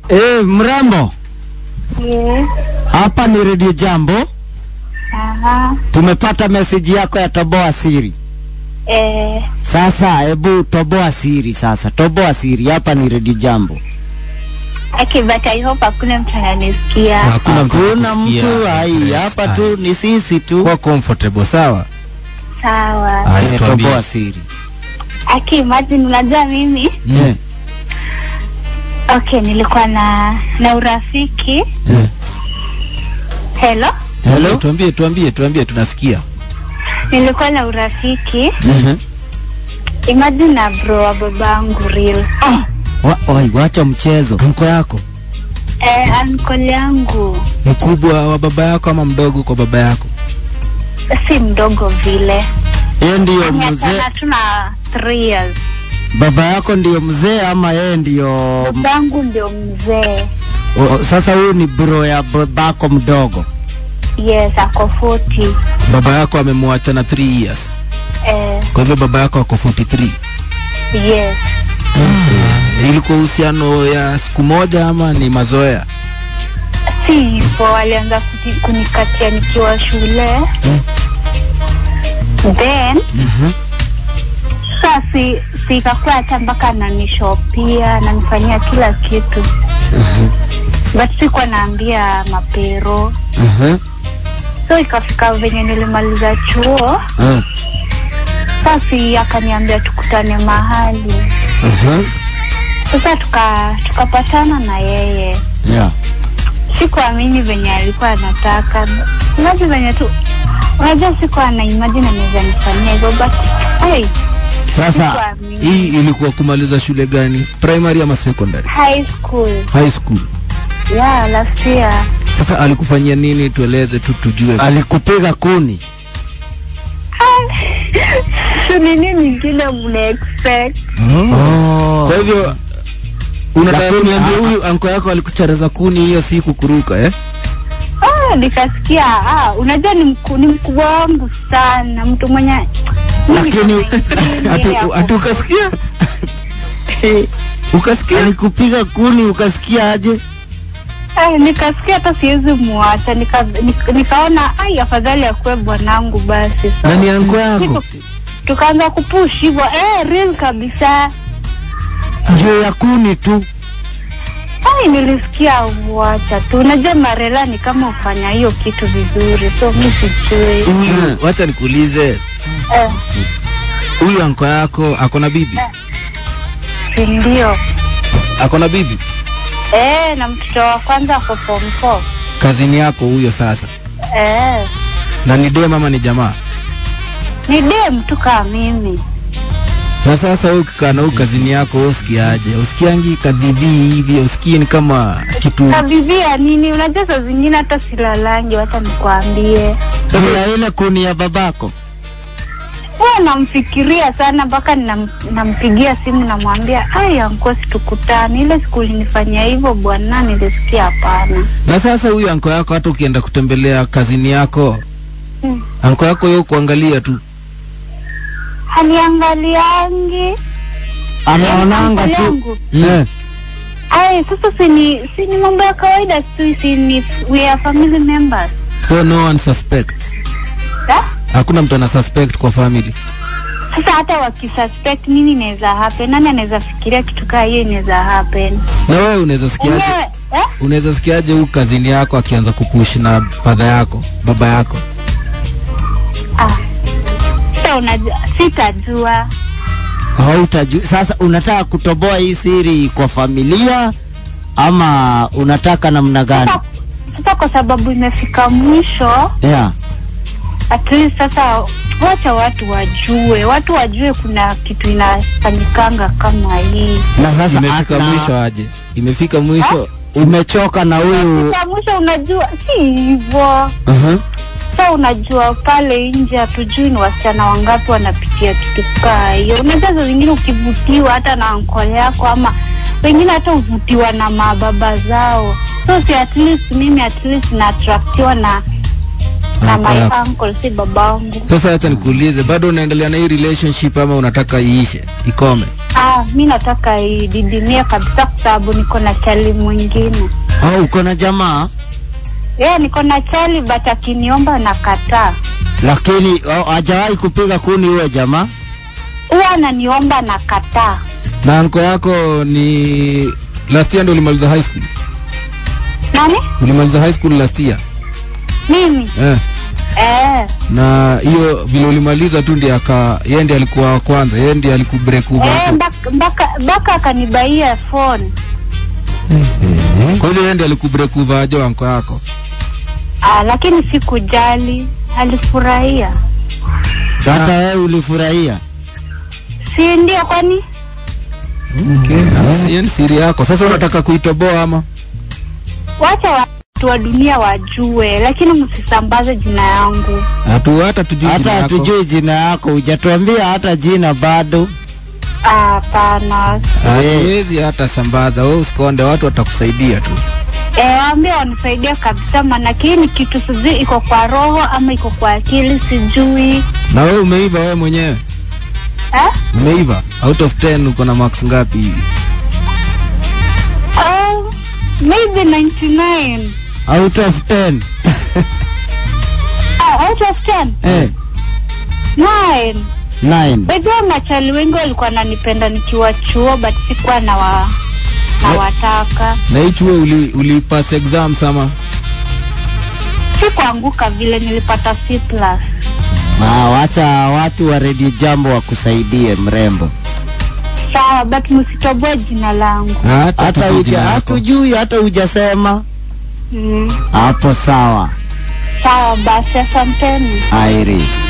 Eh, mrembo, Yes. hapa ni Radio Jambo. Aha. Tumepata meseji yako ya toboa siri. Eh, Sasa hebu toboa siri sasa, toboa siri. Hapa ni Radio Jambo. okay, but I hope hakuna mtu ananisikia. Hakuna mtu Hakuna anakusikia. mtu hai, hapa tu ni sisi tu. Kuwa comfortable, sawa? Sawa. Haya, Eh, tuambie. toboa siri. Aki, imagine unajua mimi Eh, okay, nilikuwa na na urafiki. Hello? Hello? Tuambie, tuambie, tuambie, tunasikia. Nilikuwa na urafiki. Mhm. Imagine na bro wa babangu real. Wa, oi, wacha mchezo. Anko yako Eh, uncle yangu mkubwa wa baba yako ama mdogo kwa baba yako? si mdogo vile. Yeye ndiyo mzee. Miaka tuna 3 years. Baba yako ndiyo mzee ama yeye ndiyo Babangu ndio mzee. o, sasa huyu ni bro ya babako mdogo. Yes, ako 40. Baba yako amemwacha na 3 years, Eh, kwa hivyo baba yako ako 43. yes. Ilikuwa uhusiano ya siku moja ama ni mazoea? si hivyo walianza kuti- kunikatia nikiwa shule then Mhm. sasa si, si ikakuwa hata mpaka ananishopia ananifanyia kila kitu but sikuwa naambia mapero Mhm. so ikafika venye nilimaliza chuo Eh, sasi akaniambia tukutane mahali mhm. sasa tuka tukapatana na yeye Yeah. sikuamini venye alikuwa anataka maji venye tu unajua sikuwa na imagine anaweza nifanyia hivyo but hey, Sasa sikuamini. Hii ilikuwa kumaliza shule gani? Primary ama secondary? high school High school. yeah last year Sasa alikufanyia nini? Tueleze tu tujue. alikupiga kuni. so ni nini ingine mna expect Oh. Kwa hivyo unataka Lakini- kuniambia huyu anko yako alikuchareza kuni hiyo siku kuruka eh? ah, nikasikia ah, unajua ni, mku, ni mkubwa wangu sana mtu mwenye Lakini Ati ati ukasikia? ukasikia? alikupiga kuni ukasikia aje? Eh, nikasikia hata siwezi muacha nika, nika, nikaona ai afadhali akuwe bwanangu basi so, Na ni anko yako? Siku- tukaanza kupush hivyo eh, real kabisa Juu ya kuni tu. ai nilisikia wacha tu unajua marela ni kama ufanya hiyo kitu vizuri so mi sijui Huyu, wacha nikuulize, eh, huyu anko yako ako na bibi? si ndio Ako na bibi? eh, na mtoto wa kwanza ako form four Kazini yako huyo sasa. eh, Na ni dem ama ni jamaa? ni dem tu kaa mimi Na sasa wewe ukikaa na huyu kazini yako wewe usikiaje? Usikiangi kadhidhi hivi, usikii ni kama kitu kabidhia nini unajua saa zingine hata silalangi wacha nikwambie Juu ya ile kuni ya babako. huwa namfikiria sana mpaka nam- nampigia simu namwambia ai ankosi tukutane ile siku ulinifanyia hivyo bwana nilisikia hapana Na sasa huyu anko yako hata ukienda kutembelea kazini yako, Hmm. anko yako yeye kuangalia tu. haniangaliangi Anaonanga Uncle tu. yangu. Eh. ai sasa sini sini mambo ya kawaida tu sini we are family members So no one suspects. ha? Hakuna mtu ana suspect kwa family. sasa hata wakisuspect nini inaweza happen nani anaweza fikiria kitu kaa hiyo inaweza happen Na wewe unaweza sikiaje? enyewe eh? Unaweza sikiaje huyu kazini yako akianza kupush na fadha yako, baba yako? ah. sasa unajua sitajua Hautajua. Sasa unataka kutoboa hii siri kwa familia ama unataka namna gani? sasa, sasa kwa sababu imefika mwisho Yeah. at least sasa wacha watu wajue watu wajue kuna kitu inafanyikanga kama hii Na sasa Imefika hata- mwisho aje? Imefika mwisho umechoka na huyu Sasa mwisho unajua si hivyo uh-huh. sa unajua pale nje hatujui ni wasichana wangapi wanapitia kitu kaa hiyo unajua saa zingine ukivutiwa hata na ankole yako ama wengine hata huvutiwa na mababa zao so si at least mimi at least naatraktiwa na na Uncle my yako. uncle si babangu Sasa acha nikuulize, bado unaendelea na hii relationship ama unataka iishe ikome? Ah, mi nataka ididimie kabisa kwa sababu niko na chali mwingine. au uko na jamaa Yeah, niko na chali but akiniomba nakataa. lakini oh, hajawahi kupiga kuni huyo jamaa Huwa ananiomba nakataa. Na anko yako ni last year ndo ulimaliza high school? Nani? Ulimaliza high school last year? Mimi? Eh. Eh. Na hiyo vile ulimaliza tu ndiye aka yeye ndiye alikuwa wa kwanza, yeye ndiye alikubreak over Eh, hapo. mpaka mpaka mpaka akanibaia phone. Kwa hiyo yeye ndiye alikubreak over aje anko yako? Ah, lakini sikujali. Alifurahia. hata wewe ulifurahia Si ndio kwani? Okay. Ah, Hiyo ni siri yako. Sasa unataka kuitoboa ama? Wacha watu wa dunia wajue, lakini msisambaze jina yangu. Hatu hata tujui hata jina yako. hatujui jina yako hujatuambia hata jina bado Ah, Hapana. Hatuwezi hata sambaza. Wewe usikonde, watu watakusaidia tu. Eh, waambie wanisaidia kabisa, maanake hii ni kitu sijui iko kwa roho ama iko kwa akili, sijui Na wewe umeiva wewe mwenyewe? eh? Umeiva? Out of 10 uko na marks ngapi hivi? Oh, maybe 99 out of 10 ah, out of 10 eh, 9 9 Wajua machali wengi walikuwa wananipenda nikiwa chuo but sikuwa na wa na Eh. wataka Na hii chuo uli, uli pass exams ama? sikuanguka vile nilipata C plus. Ah, wacha watu wa redio jambo wakusaidie mrembo Sawa, but msitoboe jina langu. Hata hata tujui uja jina yako. hatujui hata hujasema Mm. hapo sawa Sawa basi, asanteni. airi